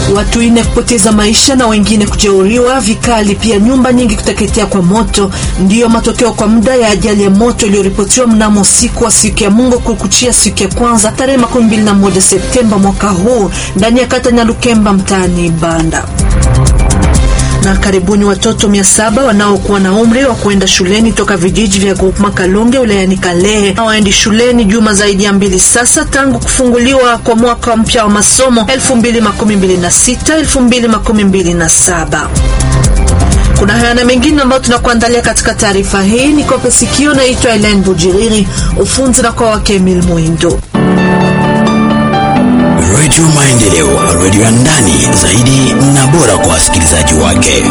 Watu ine kupoteza maisha na wengine kujeruhiwa vikali, pia nyumba nyingi kuteketea kwa moto, ndiyo matokeo kwa muda ya ajali ya moto iliyoripotiwa mnamo usiku wa siku ya Mungu kukuchia siku ya kwanza tarehe 21 Septemba mwaka huu ndani ya kata Nyalukemba mtaani Banda na karibuni watoto mia saba wanaokuwa na umri wa kuenda shuleni toka vijiji vya Groupema Kalonge wilayani Kalehe hawaendi shuleni juma zaidi ya mbili sasa tangu kufunguliwa kwa mwaka mpya wa masomo 2026 2027. Kuna haya na mengine ambayo tunakuandalia katika taarifa hii. Ni kope sikio, naitwa Elen Bujiriri, ufunzi na kwa wake Emil Mwindo. Redio Maendeleo, redio ya ndani zaidi na bora kwa wasikilizaji wake.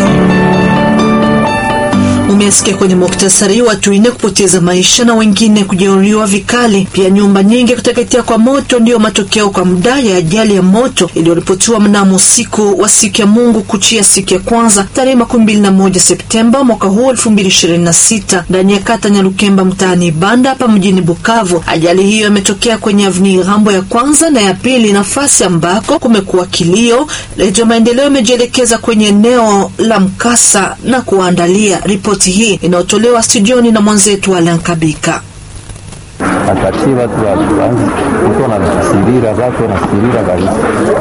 Umesikia kwenye muktasari, watu ine kupoteza maisha na wengine kujeruhiwa vikali, pia nyumba nyingi kuteketea kwa moto, ndiyo matokeo kwa muda ya ajali ya moto iliyoripotiwa mnamo usiku wa siku ya Mungu kuchia siku ya kwanza tarehe 21 Septemba mwaka huu 2026 ndani ya kata Nyalukemba mtaani Banda hapa mjini Bukavu. Ajali hiyo imetokea kwenye avni Rambo ya kwanza na ya pili, nafasi ambako kumekuwa kilio. Redio Maendeleo imejielekeza kwenye eneo la mkasa na kuandalia ripoti hii inayotolewa studioni na mwenzetu Alan Kabika. Atatie watu waanze mtu wanasirira watu wanasirira kabisa.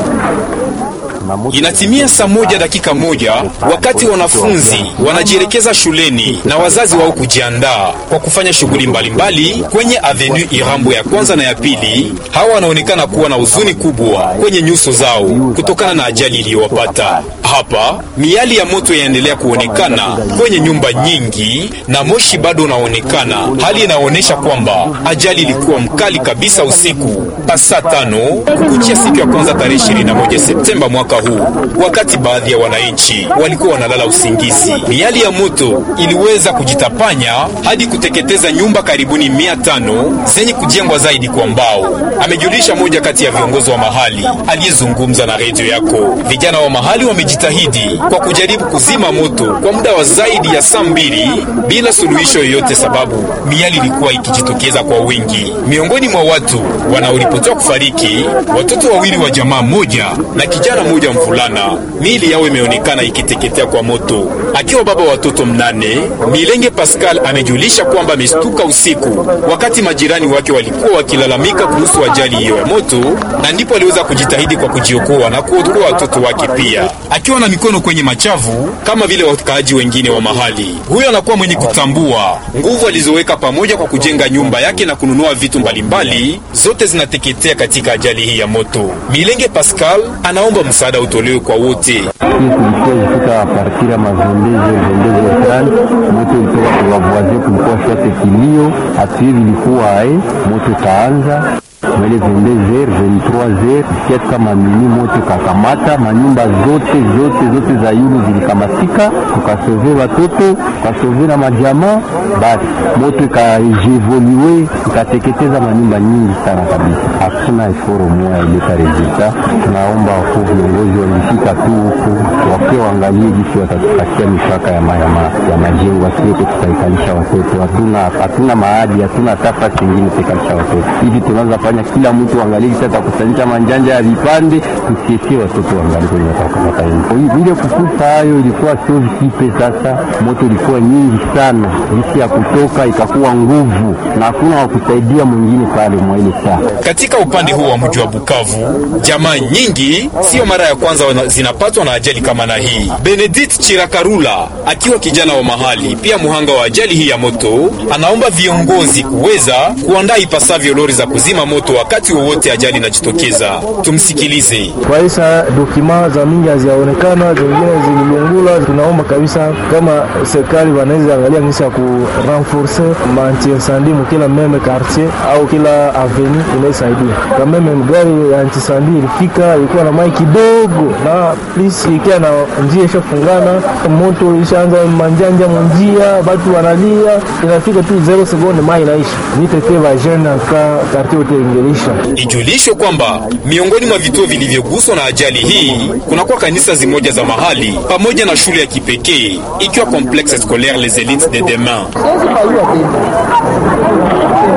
Inatimia saa moja dakika moja wakati wanafunzi wanajielekeza shuleni na wazazi wao kujiandaa kwa kufanya shughuli mbalimbali kwenye avenue Irambo ya kwanza na ya pili. Hawa wanaonekana kuwa na huzuni kubwa kwenye nyuso zao kutokana na ajali iliyowapata. Hapa miali ya moto inaendelea kuonekana kwenye nyumba nyingi na moshi bado unaonekana, hali inaonyesha kwamba ajali ilikuwa mkali kabisa usiku saa tano kukuchia siku ya kwanza tarehe 21 Septemba mwaka huu, wakati baadhi ya wananchi walikuwa wanalala usingizi. Miali ya moto iliweza kujitapanya hadi kuteketeza nyumba karibuni mia tano zenye kujengwa zaidi kwa mbao, amejulisha moja kati ya viongozi wa mahali aliyezungumza na redio yako. Vijana wa mahali wamejitahidi kwa kujaribu kuzima moto kwa muda wa zaidi ya saa mbili bila suluhisho yoyote, sababu miali ilikuwa ikijitokeza kwa wingi. Miongoni mwa watu wanaoripotiwa kufariki, watoto wawili wa jamaa moja na kijana mmoja mvulana, miili yao imeonekana ikiteketea kwa moto. Akiwa baba watoto mnane, Milenge Pascal amejulisha kwamba amestuka usiku wakati majirani wake walikuwa wakilalamika kuhusu ajali hiyo ya moto, na ndipo aliweza kujitahidi kwa kujiokoa na kuokoa watoto wake pia, akiwa na mikono kwenye machavu kama vile wakaaji wengine wa mahali. Huyo anakuwa mwenye kutambua nguvu alizoweka pamoja kwa kujenga nyumba yake na kununua vitu mbalimbali, zote zinateketea katika ajali hii ya moto. Milenge Pascal anaomba msaada utolewe kwa wote. Hii kulikuwa ifika partira mazondezo zondezo tani moto ilitoka kuwavoazie, kulikuwa shate kilio atuye vilikuwa ae moto kaanza mwele 22h 23h kia kama mini moto kakamata manyumba zote zote zote za yulu zilikamatika, tukasove watoto tukasove na majamaa, basi moto ikajevoluwe ikateketeza manyumba nyingi sana kabisa. Hakuna eforo moya ileta resulta. Tunaomba wakuu viongozi walifika tu huku wakiwa waangalie jinsi watatupatia mipaka ya, ma, ya, ma, ya majengo asiweke tutaikalisha watoto. Hatuna hatuna maadi, hatuna nafasi ingine tuikalisha watoto hivi tunaanza fanya kila mtu angalie kisa atakusanyisha manjanja ya vipande, tusiesie watoto wangali kwenye watakamata ile kukufa. Hayo ilikuwa sio vikipe. Sasa moto ilikuwa nyingi sana, jinsi ya kutoka ikakuwa nguvu na hakuna wa kusaidia mwingine pale mwa ile saa. Katika upande huu wa mji wa Bukavu, jamaa nyingi sio mara ya kwanza zinapatwa na ajali kama na hii. Benedict Chirakarula akiwa kijana wa mahali pia muhanga wa ajali hii ya moto, anaomba viongozi kuweza kuandaa ipasavyo lori za kuzima moto wakati wowote ajali inajitokeza. Tumsikilize. Kwa isa dokima za mingi haziaonekana, zingine zililungula. Tunaomba kabisa kama serikali wanaweza angalia ngisi ya ku renforce manti incendie mu kila meme quartier au kila avenue, inaisaidia kama meme gari ya anti incendie ilifika, ilikuwa na mai kidogo na please ikia na njia ishafungana, moto ishaanza manjanja munjia, batu wanalia, inafika tu 0 sekunde mai inaisha. Nitete va jeune ka quartier yote ingelisha. Ijulishwe kwamba miongoni mwa vituo vilivyoguswa na ajali hii kunakuwa kanisa zimoja za mahali pamoja na shule ya kipekee ikiwa Complexe Scolaire Les Elites de Demain.